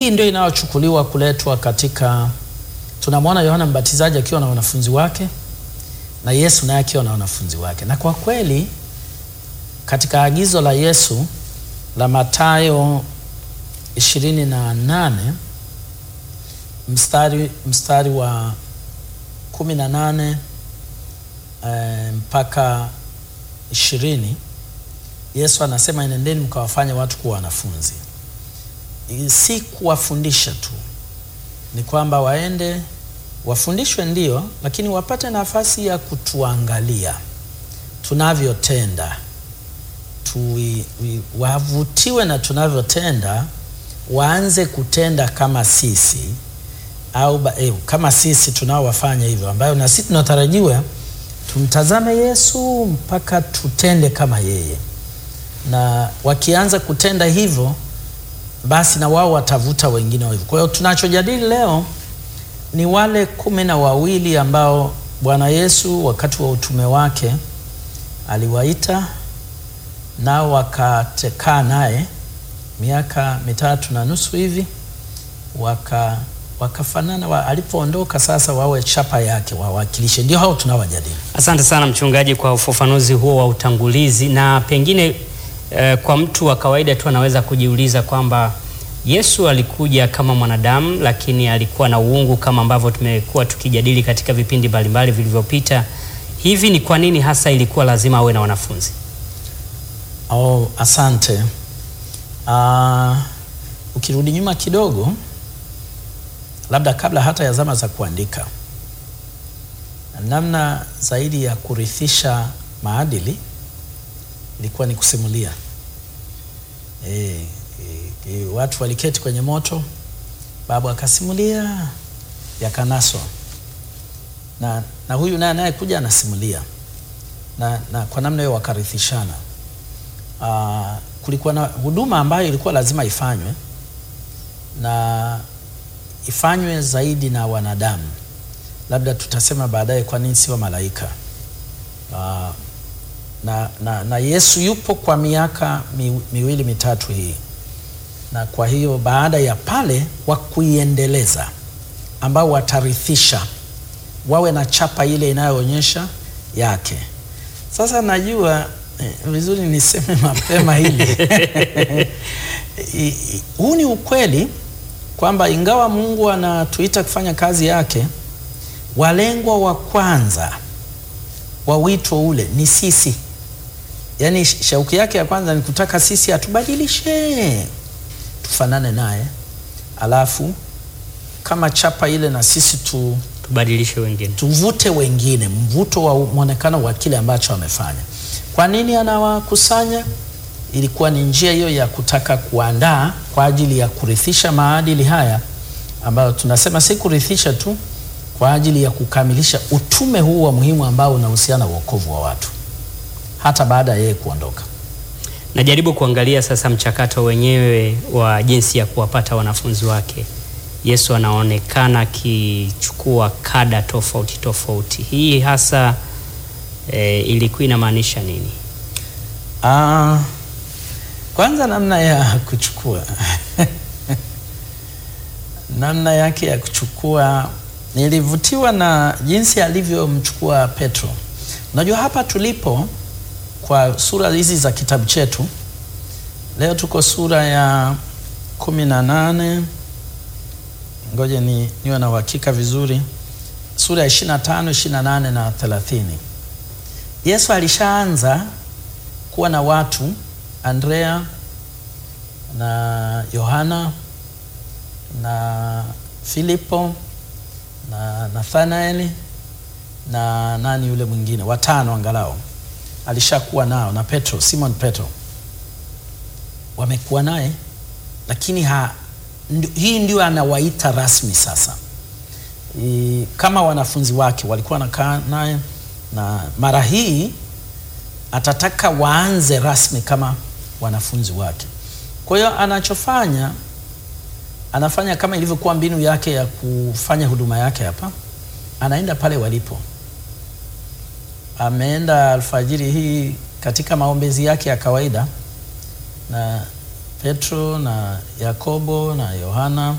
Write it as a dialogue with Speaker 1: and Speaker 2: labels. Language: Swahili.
Speaker 1: hii ndio inayochukuliwa kuletwa katika, tunamwona Yohana Mbatizaji akiwa na wanafunzi wake na Yesu naye akiwa na wanafunzi wake, na kwa kweli katika agizo la Yesu la Mathayo ishirini na nane mstari, mstari wa kumi na nane e, mpaka ishirini Yesu anasema enendeni mkawafanya watu kuwa wanafunzi. Si kuwafundisha tu, ni kwamba waende wafundishwe, ndio, lakini wapate nafasi ya kutuangalia tunavyotenda tu, wavutiwe na tunavyotenda, waanze kutenda kama sisi au eh, kama sisi tunaowafanya hivyo, ambayo na sisi tunatarajiwa tumtazame Yesu mpaka tutende kama yeye, na wakianza kutenda hivyo, basi na wao watavuta wengine hivyo. Kwa hiyo tunachojadili leo ni wale kumi na wawili ambao Bwana Yesu wakati wa utume wake aliwaita nao wakakaa naye miaka mitatu na nusu hivi waka wakafanana wa, alipoondoka sasa wawe chapa yake wawakilishe. Ndio hao tunawajadili.
Speaker 2: Asante sana mchungaji kwa ufafanuzi huo wa utangulizi, na pengine eh, kwa mtu wa kawaida tu anaweza kujiuliza kwamba Yesu alikuja kama mwanadamu, lakini alikuwa na uungu kama ambavyo tumekuwa tukijadili katika vipindi mbalimbali vilivyopita. Hivi ni kwa nini hasa ilikuwa lazima awe na wanafunzi?
Speaker 1: Oh, asante. Uh, ukirudi nyuma kidogo labda kabla hata ya zama za kuandika, namna zaidi ya kurithisha maadili ilikuwa ni kusimulia. E, e, e, watu waliketi kwenye moto, babu akasimulia, yakanaswa na, na huyu naye naye kuja anasimulia na, na kwa namna hiyo wakarithishana. Aa, kulikuwa na huduma ambayo ilikuwa lazima ifanywe na ifanywe zaidi na wanadamu. Labda tutasema baadaye kwa nini sio malaika. Uh, na, na, na Yesu yupo kwa miaka mi, miwili mitatu hii, na kwa hiyo baada ya pale wa kuiendeleza ambao watarithisha wawe na chapa ile inayoonyesha yake. Sasa najua eh, vizuri niseme mapema hili huu ni ukweli kwamba ingawa Mungu anatuita kufanya kazi yake, walengwa wa kwanza wa wito ule ni sisi. Yaani shauki yake ya kwanza ni kutaka sisi atubadilishe tufanane naye, alafu kama chapa ile na sisi tu
Speaker 2: tubadilishe wengine,
Speaker 1: tuvute wengine, mvuto wa mwonekano wa kile ambacho amefanya. Kwa nini anawakusanya? Ilikuwa ni njia hiyo ya kutaka kuandaa kwa ajili ya kurithisha maadili haya ambayo tunasema si kurithisha tu, kwa ajili ya kukamilisha utume huu wa muhimu ambao unahusiana na wokovu wa watu hata baada ya yeye kuondoka.
Speaker 2: Najaribu kuangalia sasa mchakato wenyewe wa jinsi ya kuwapata wanafunzi wake. Yesu anaonekana akichukua kada tofauti tofauti. Hii hasa e, ilikuwa inamaanisha nini?
Speaker 1: Ah, kwanza namna ya kuchukua namna yake ya kuchukua, nilivutiwa na jinsi alivyomchukua Petro. Unajua, hapa tulipo kwa sura hizi za kitabu chetu leo, tuko sura ya kumi na nane. Ngoje ni niwe na uhakika vizuri, sura ya 25, 28 na 30. Yesu alishaanza kuwa na watu Andrea na Yohana na Filipo na Nathanaeli na nani yule mwingine, watano angalau alishakuwa nao, na Petro, Simon Petro wamekuwa naye, lakini ha, ndi, hii ndio anawaita rasmi sasa. I, kama wanafunzi wake walikuwa wanakaa naye, na mara hii atataka waanze rasmi kama wanafunzi wake. Kwa hiyo anachofanya anafanya kama ilivyokuwa mbinu yake ya kufanya huduma yake hapa, anaenda pale walipo. Ameenda alfajiri hii katika maombezi yake ya kawaida na Petro na Yakobo na Yohana